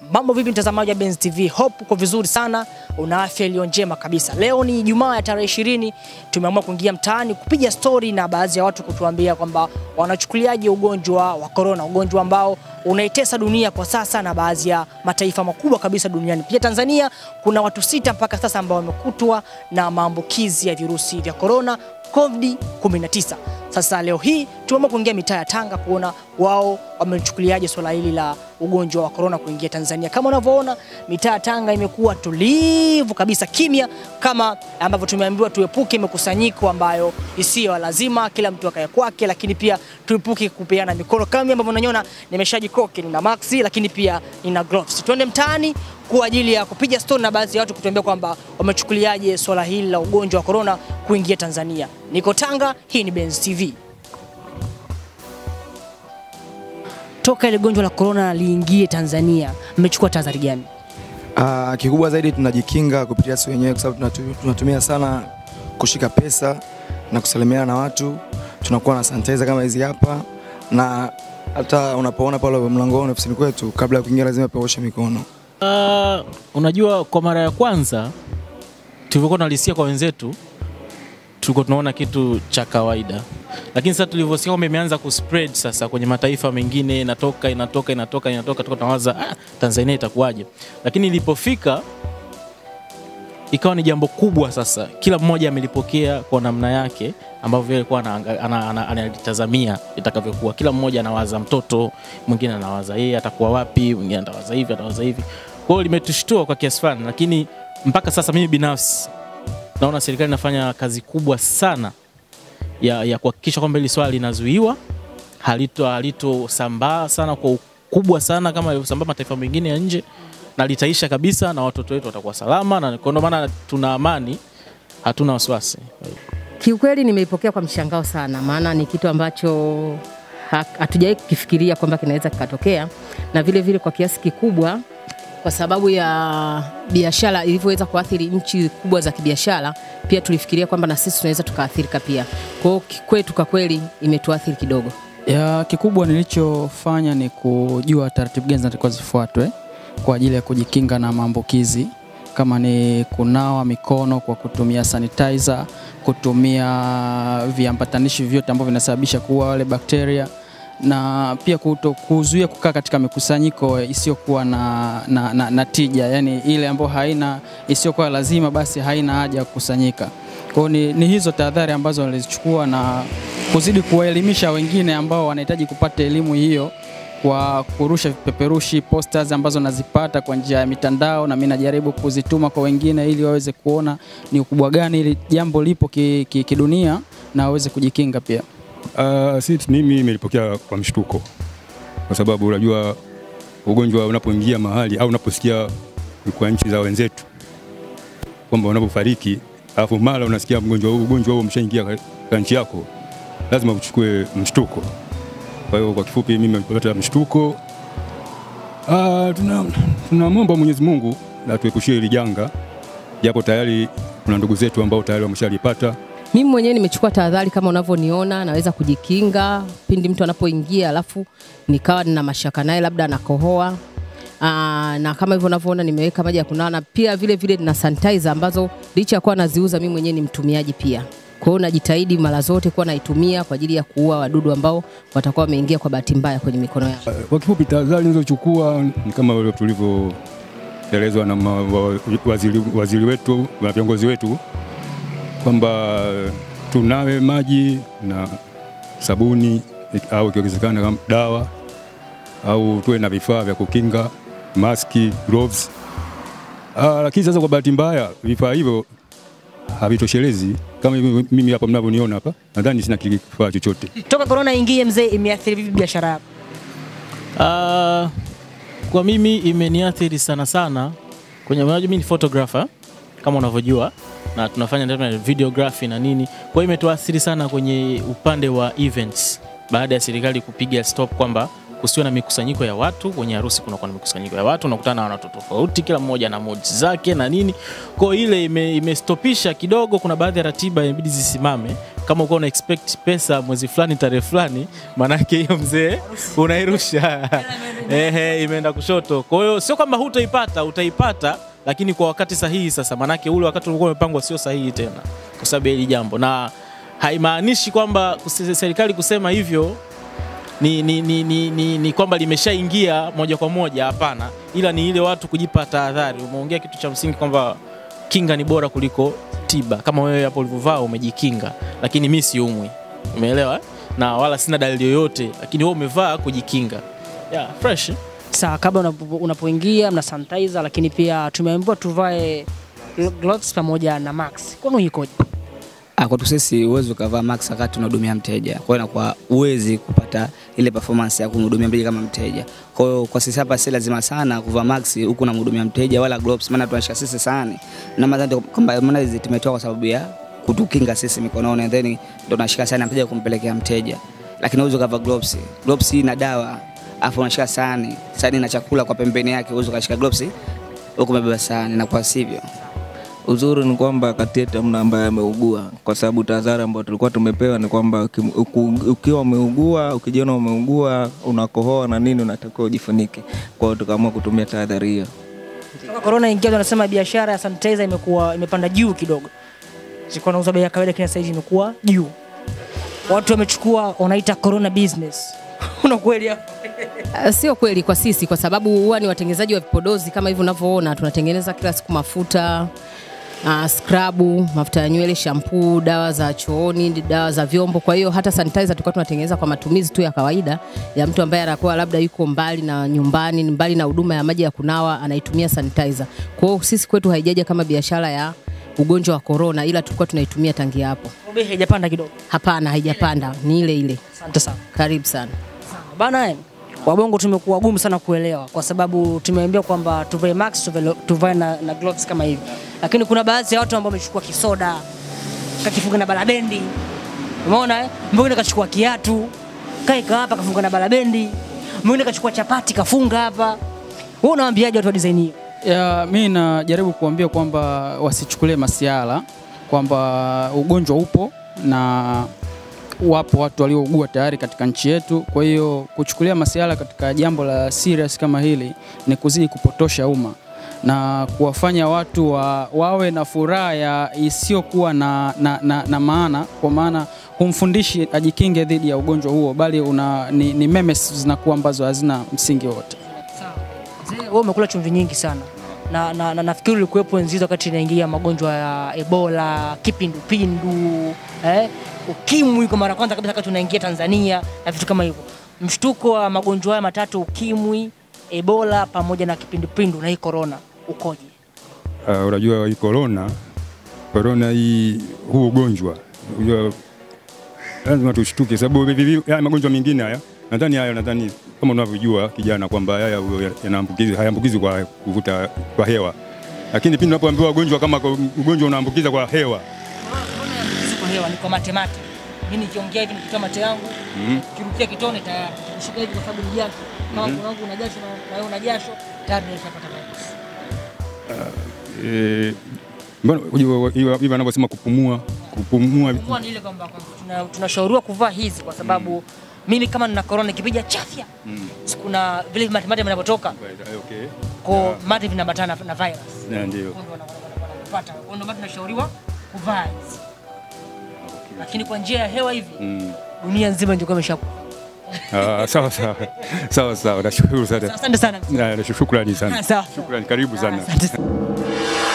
Mambo vipi mtazamaji wa Benz TV? Hope uko vizuri sana, una afya iliyo njema kabisa. Leo ni Ijumaa ya tarehe ishirini, tumeamua kuingia mtaani kupiga stori na baadhi ya watu kutuambia kwamba wanachukuliaje ugonjwa wa corona, ugonjwa ambao unaitesa dunia kwa sasa na baadhi ya mataifa makubwa kabisa duniani. Pia Tanzania kuna watu sita mpaka sasa ambao wamekutwa na maambukizi ya virusi vya corona COVID-19. Sasa leo hii tumeamua kuingia mitaa ya Tanga kuona wao wamechukuliaje swala hili la ugonjwa wa corona kuingia Tanzania. Kama unavyoona mitaa ya Tanga imekuwa tulivu kabisa, kimya, kama ambavyo tumeambiwa tuepuke mikusanyiko ambayo isiyo ya lazima, kila mtu akae kwake, lakini pia tuepuke kupeana mikono. Kama ambavyo unaniona nimeshajikoki, nina maxi, lakini pia nina gloves. Tuende mtaani kwa ajili ya kupiga stori na baadhi ya watu kutuambia kwamba wamechukuliaje swala hili la ugonjwa wa corona kuingia Tanzania. Niko Tanga, hii ni Benz TV. Toka ile gonjwa la corona liingie Tanzania, mmechukua tahadhari gani? Uh, kikubwa zaidi tunajikinga kupitia sisi wenyewe kwa sababu tunatu- tunatumia sana kushika pesa na kusalimiana na watu. Tunakuwa na sanitizer kama hizi hapa, na hata unapoona pale mlangoni ofisini kwetu, kabla ya kuingia lazima pia uoshe mikono. Uh, unajua kwa mara ya kwanza tulivyokuwa tunalisikia kwa wenzetu tulikuwa tunaona kitu cha kawaida, lakini sasa tulivyosikia kwamba imeanza kuspread sasa kwenye mataifa mengine, inatoka inatoka inatoka inatoka, tuko tunawaza ah, Tanzania itakuwaje? Lakini ilipofika ikawa ni jambo kubwa. Sasa kila mmoja amelipokea kwa namna yake ambavyo yeye alikuwa anaanga- ana- ana- analitazamia itakavyokuwa. Kila mmoja anawaza mtoto, mwingine anawaza yeye atakuwa wapi, mwingine atawaza hivi, atawaza hivi. Kwa hiyo limetushtua kwa kiasi fulani, lakini mpaka sasa mimi binafsi naona serikali inafanya kazi kubwa sana ya, ya kuhakikisha kwamba hili swala linazuiwa, halito halitosambaa sana kwa ukubwa sana kama ilivyosambaa mataifa mengine ya nje, na litaisha kabisa na watoto wetu watakuwa salama, na kwa ndio maana tuna amani, hatuna wasiwasi. Kiukweli nimeipokea kwa mshangao sana, maana ni kitu ambacho ha- hatujawahi kukifikiria kwamba kinaweza kikatokea, na vile vile kwa kiasi kikubwa, kwa sababu ya biashara ilivyoweza kuathiri nchi kubwa za kibiashara, pia tulifikiria kwamba na sisi tunaweza tukaathirika pia. Kwa hiyo kwetu kwa kweli imetuathiri kidogo. Ya kikubwa nilichofanya ni kujua taratibu gani zinatakiwa zifuatwe kwa ajili ya kujikinga na maambukizi, kama ni kunawa mikono kwa kutumia sanitizer, kutumia viambatanishi vyote ambavyo vinasababisha kuua wale bakteria na pia kuto, kuzuia kukaa katika mikusanyiko isiyokuwa na, na, na, na tija, yani ile ambayo haina isiyokuwa lazima, basi haina haja ya kukusanyika. Kwa hiyo ni, ni hizo tahadhari ambazo nilizichukua na kuzidi kuwaelimisha wengine ambao wanahitaji kupata elimu hiyo kwa kurusha vipeperushi posters ambazo nazipata kwa njia ya mitandao, na mimi najaribu kuzituma kwa wengine ili waweze kuona ni ukubwa gani ili jambo lipo kidunia ki, kidunia na waweze kujikinga pia. Uh, si mimi nimelipokea kwa mshtuko, kwa sababu unajua ugonjwa unapoingia mahali au unaposikia kwa nchi za wenzetu kwamba unapofariki, alafu mara unasikia mgonjwa huu ugonjwa huo umeshaingia katika nchi yako, lazima uchukue mshtuko. Kwa hiyo kwa kifupi, mimi nimepata mshtuko. Uh, tuna tunamwomba Mwenyezi Mungu atuepushie hili janga, japo tayari kuna ndugu zetu ambao tayari wameshalipata. Mimi mwenyewe nimechukua tahadhari kama unavyoniona, naweza kujikinga pindi mtu anapoingia, alafu nikawa nina mashaka naye, labda anakohoa. Aa, na kama hivyo unavyoona nimeweka maji ya kunawa na pia vile vile nina sanitizer ambazo licha ya kuwa naziuza mimi mwenyewe ni mtumiaji pia. Kwa hiyo najitahidi mara zote kuwa naitumia kwa ajili ya kuua wadudu ambao watakuwa wameingia kwa bahati mbaya kwenye mikono yangu. Kwa kifupi, tahadhari nilizochukua ni kama vile tulivyoelezwa na ma- wa- waziri, waziri wetu na viongozi wetu kwamba tunawe maji na sabuni au ikiwezekana kama dawa au tuwe na vifaa vya kukinga, maski, gloves. Ah, lakini sasa kwa bahati mbaya vifaa hivyo havitoshelezi kama hivi mimi hapa mnavyoniona hapa, nadhani sina kifaa chochote. Toka corona ingie mzee, imeathiri vipi biashara yako? Uh, kwa mimi imeniathiri sana sana kwenye, unajua mimi ni photographer kama unavyojua, na tunafanya ndio videography na nini, kwa hiyo imetuathiri sana kwenye upande wa events baada ya serikali kupiga stop kwamba kusiwe na mikusanyiko ya watu. Kwenye harusi kunakuwa na mikusanyiko ya watu, unakutana na watu tofauti, kila mmoja na mood zake na nini. Kwa hiyo ile ime, imestopisha kidogo. Kuna baadhi ya ratiba inabidi zisimame. Kama uko una expect pesa mwezi fulani tarehe fulani, maanake hiyo mzee unairusha ehe, imeenda kushoto. Kwa hiyo sio kwamba hutaipata, utaipata lakini kwa wakati sahihi. Sasa maanake ule wakati ulikuwa umepangwa sio sahihi tena, kwa sababu ya hili jambo, na haimaanishi kwamba kuse- serikali kusema hivyo ni, ni, ni, ni, ni, ni kwamba limeshaingia moja kwa moja, hapana, ila ni ile watu kujipa tahadhari. Umeongea kitu cha msingi kwamba kinga ni bora kuliko tiba. Kama wewe hapo ulivyovaa umejikinga, lakini mi siumwi, umeelewa eh? na wala sina dalili yoyote, lakini wewe umevaa kujikinga. Yeah, fresh. Sawa, kabla unapo- unapoingia mna sanitizer, lakini pia tumeambiwa tuvae glo- gloves pamoja na max. Kwani ikoje? Ah, kwetu sisi huwezi ukavaa max wakati unahudumia mteja. Kwa hiyo inakuwa huwezi kupata ile performance ya kumhudumia mteja kama mteja. Kwa hiyo kwa sisi hapa si lazima sana kuvaa max huku unamhudumia mteja wala gloves, maana tunashika sisi sana na madhani kwamba maana hizi tumetoa kwa sababu ya kutukinga sisi mikononi, and then ndio tunashika sana mteja kumpelekea mteja, lakini huwezi ukavaa gloves. Gloves ina dawa afu unashika sahani, sahani na chakula kwa pembeni yake, huwezi ukashika gloves huku umebeba sahani, na kwa sivyo Uzuri ni kwamba kati yetu hamna ambaye ameugua, kwa sababu tahadhari ambayo tulikuwa tumepewa ni kwamba uki- uku- ukiwa umeugua, ukijiona umeugua, unakohoa na nini, unatakiwa ujifunike. Kwa hiyo tukaamua kutumia tahadhari hiyo. Toka corona ingia, wanasema biashara ya sanitizer imekuwa imepanda juu kidogo. Zilikuwa nauza bei ya kawaida, lakini sasa hivi imekuwa juu. Watu wamechukua wanaita corona business. Una kweli hapo? Uh, Sio kweli kwa sisi, kwa sababu huwa ni watengenezaji wa vipodozi kama hivi unavyoona, tunatengeneza kila siku mafuta uh, skrabu, mafuta ya nywele, shampoo, dawa za chooni, dawa za vyombo. Kwa hiyo hata sanitizer tulikuwa tunatengeneza kwa matumizi tu ya kawaida ya mtu ambaye anakuwa labda yuko mbali na nyumbani, mbali na huduma ya maji ya kunawa, anaitumia sanitizer. Kwa hiyo sisi kwetu haijaja kama biashara ya ugonjwa wa corona, ila tulikuwa tunaitumia tangia hapo. Bei haijapanda kidogo. Hapana, haijapanda, ni ile ile. Asante sana. Karibu sana. Bana, eh, wabongo tumekuwa gumu sana kuelewa kwa sababu tumeambiwa kwamba tuvae max tuvae, tuvae na, na gloves kama hivi, lakini kuna baadhi ya watu ambao wamechukua kisoda kakifunga na balabendi, umeona eh? Mwingine kachukua kiatu kaika hapa kafunga na balabendi, mwingine kachukua chapati kafunga hapa. Wewe unawaambiaje watu wa design hiyo? Ya, mi najaribu kuambia kwamba wasichukulie masiala kwamba ugonjwa upo na wapo watu waliougua tayari katika nchi yetu. Kwa hiyo kuchukulia masiala katika jambo la serious kama hili ni kuzidi kupotosha umma na kuwafanya watu wa, wawe na furaha ya isiyokuwa na, na, na, na maana, kwa maana humfundishi ajikinge dhidi ya ugonjwa huo, bali una, ni, ni memes zinakuwa ambazo hazina msingi wote. Mzee, wewe umekula chumvi nyingi sana na, na, na nafikiri ulikuwepo enzi hizo wakati inaingia magonjwa ya Ebola, kipindupindu, eh, ukimwi kwa mara ya kwanza kabisa wakati unaingia Tanzania na vitu kama hivyo. Mshtuko wa magonjwa haya matatu, ukimwi, Ebola pamoja na kipindupindu na hii corona ukoje? Uh, unajua hii corona corona hii huu ugonjwa unajua lazima tushtuke, sababu hivi- hivi- haya magonjwa mengine haya nadhani haya nadhani kama unavyojua kijana kwamba haya huyo yanaambukizi hayaambukizi kwa kuvuta kwa hewa, lakini pindi unapoambiwa ugonjwa kama kwa- ugonjwa unaambukiza kwa hewa Hizi kwa hewa ni kwa matemate. Mimi nikiongea hivi nikitoa mate yangu, Mhm. kirukia kitone tayari. Kushika hivi kwa sababu ni jasho. Kama mm wangu una jasho na na wewe una jasho, tayari nimeshapata virus. eh, mbona unajua hiyo hiyo wanavyosema kupumua kupumua Kupumua ni ile kwamba kwamba tuna- tunashauriwa kuvaa hizi kwa sababu mimi kama nina corona nikipiga chafya kuna vile matemate vinavyotoka okay. kwa mate vinaambatana na, na virus Na ndio Kwa hiyo wana- wana- wanapata Kwa hiyo ndio maana tunashauriwa kuvaa hizi lakini kwa njia ya hewa hivi Mm. dunia nzima ingekuwa imeshakufa. Ah, sawa sawa sawa sawa, nashukuru sana, Asante sana. Na- na shukrani sana, Sawa. shukrani, karibu sana. Asante sana.